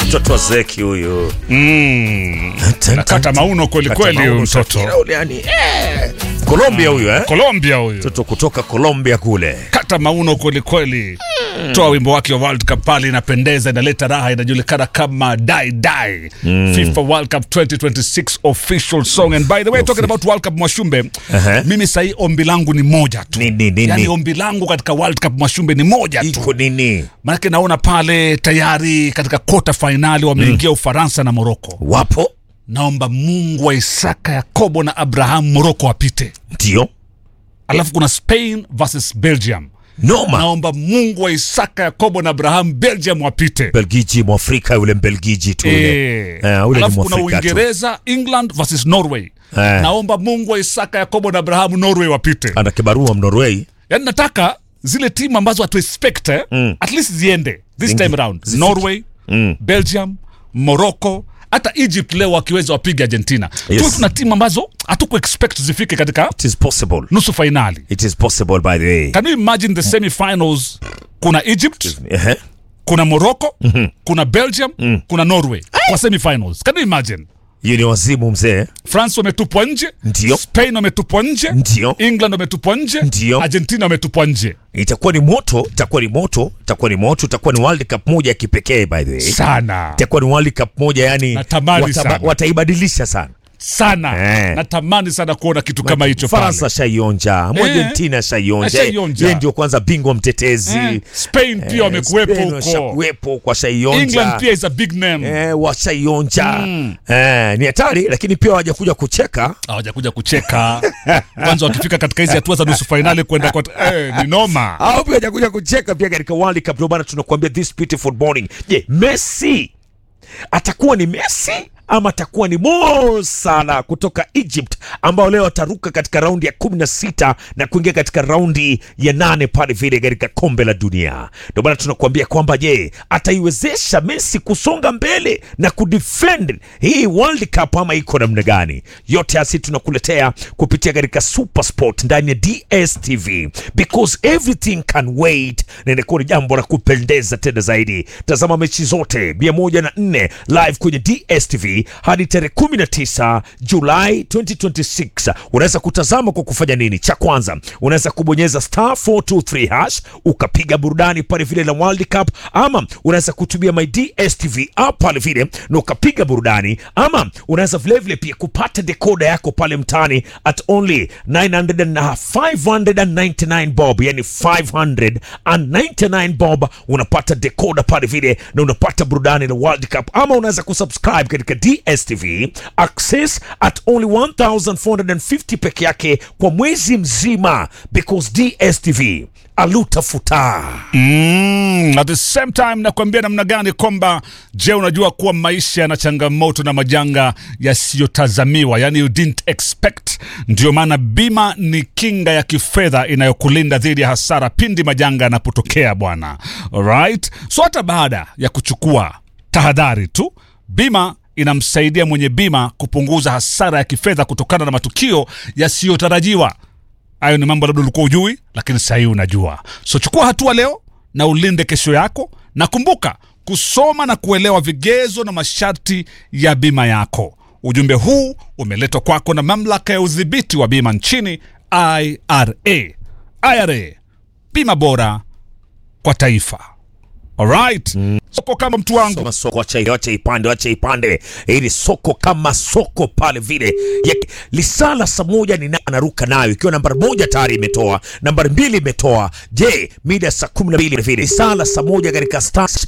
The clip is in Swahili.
mtoto wa zeki huyu Mm. Nakata mauno kweli Kata kweli huyu mauno, mtoto. Shakira ule yani, eh. Colombia huyu eh? Colombia huyu. mtoto kutoka Colombia kule Kata mauno kweli kweli. Toa wimbo wake wa World Cup pale inapendeza inaleta raha inajulikana kama Die Die. FIFA World Cup 2026 official song and by the way talking about World Cup Mwashumbe. Aha. Mimi sahii ombi langu ni moja tu. Ni- ni- ni- Yaani ni. ombi langu katika World Cup Mwashumbe ni moja tu. iko nini Maanake naona pale tayari katika kota fainali wameingia Ufaransa na Moroko. wapo Naomba Mungu wa Isaka, Yakobo na Abrahamu Moroko wapite. ndio Alafu kuna Spain versus Belgium. noma Naomba Mungu wa Isaka, Yakobo na Abrahamu Belgium wapite. Belgiji mwafrika yule Mbelgiji tu yule Eh. Eh, ule ni Alafu kuna mwafrika tu Uingereza England versus Norway. Eh. Naomba Mungu wa Isaka, Yakobo na Abrahamu Norway wapite. ana kibarua Mnorway Yaani nataka zile timu ambazo hatu expect eh, at least ziende this Zingi- time around. zifike. Norway, Belgium, Morocco, hata Egypt leo wakiweza wapige Argentina. Yes. Tuwe tuna timu ambazo hatuku expect zifike katika it is possible nusu fainali. it is possible by the way Can you imagine the semi-finals? Kuna Egypt, Ehe. kuna Morocco, kuna Belgium, kuna Norway kwa semi-finals. Can you imagine? hiyo ni wazimu mzee France wametupwa nje, Ndio. Spain wametupwa nje, Ndio. England wametupwa nje, Ndio. Argentina wametupwa nje. itakuwa ni moto itakuwa ni moto itakuwa ni moto itakuwa ni World Cup moja ya kipekee by the way Sana. itakuwa ni World Cup moja yani Natamani sana. wataibadilisha sana sana Eh. natamani sana kuona kitu kama hicho Faransa pale. shaionja Argentina shaionja Ashaionja. yeye ndio kwanza bingwa mtetezi Eh, Spain pia wamekuwepo Spain huko, washakuwepo kwa England shaionja pia is a big name. eh, washaionja eh, ni hatari lakini pia wajakuja kucheka Hawajakuja kucheka kwanza, wakifika katika hizi hatua za nusu fainali kwenda kwa eh, ni noma. au pia wajakuja kucheka pia katika World Cup. Ndio maana tunakuambia this beautiful morning. Je, Messi atakuwa ni Messi ama atakuwa ni Mo Salah kutoka Egypt ambao leo ataruka katika raundi ya kumi na sita na kuingia katika raundi ya nane pale vile katika kombe la dunia. Ndio maana tunakuambia kwamba je, ataiwezesha Messi kusonga mbele na kudefend hii World Cup ama iko namna gani? Yote hasi tunakuletea kupitia katika Super Sport ndani ya DStv because everything can wait, na inakuwa ni jambo la kupendeza tena zaidi. Tazama mechi zote 104 live kwenye DStv hadi tarehe 19 Julai 2026. Unaweza kutazama kwa kufanya nini? Cha kwanza unaweza kubonyeza star 423 hash ukapiga burudani pale vile la World Cup, ama unaweza kutumia my DStv app pale vile na ukapiga burudani, ama unaweza vilevile pia kupata dekoda yako pale mtaani at only 900 and 599 bob, yani 599 bob unapata dekoda pale vile na unapata burudani la World Cup, ama unaweza kusubscribe katika DStv access at only 1450 peke yake kwa mwezi mzima, because DStv alutafuta Mm, at the same time nakwambia namna gani kwamba je, unajua kuwa maisha yana changamoto na majanga yasiyotazamiwa, yani you didn't expect. Ndio maana bima ni kinga ya kifedha inayokulinda dhidi ya hasara pindi majanga yanapotokea bwana. Alright, so hata baada ya kuchukua tahadhari tu, bima inamsaidia mwenye bima kupunguza hasara ya kifedha kutokana na matukio yasiyotarajiwa. Hayo ni mambo labda ulikuwa ujui, lakini sahii unajua. So chukua hatua leo na ulinde kesho yako, na kumbuka kusoma na kuelewa vigezo na masharti ya bima yako. Ujumbe huu umeletwa kwako na mamlaka ya udhibiti wa bima nchini IRA. IRA, bima bora kwa taifa. Alright, soko kama mtu wangu Soma soko, wacha wacha ipande, wacha ipande. Ili soko kama soko pale vile ya, lisala saa moja ni na anaruka nayo ikiwa nambari moja tayari imetoa, nambari mbili imetoa. Je, mida saa kumi na mbili vile lisala saa moja katika star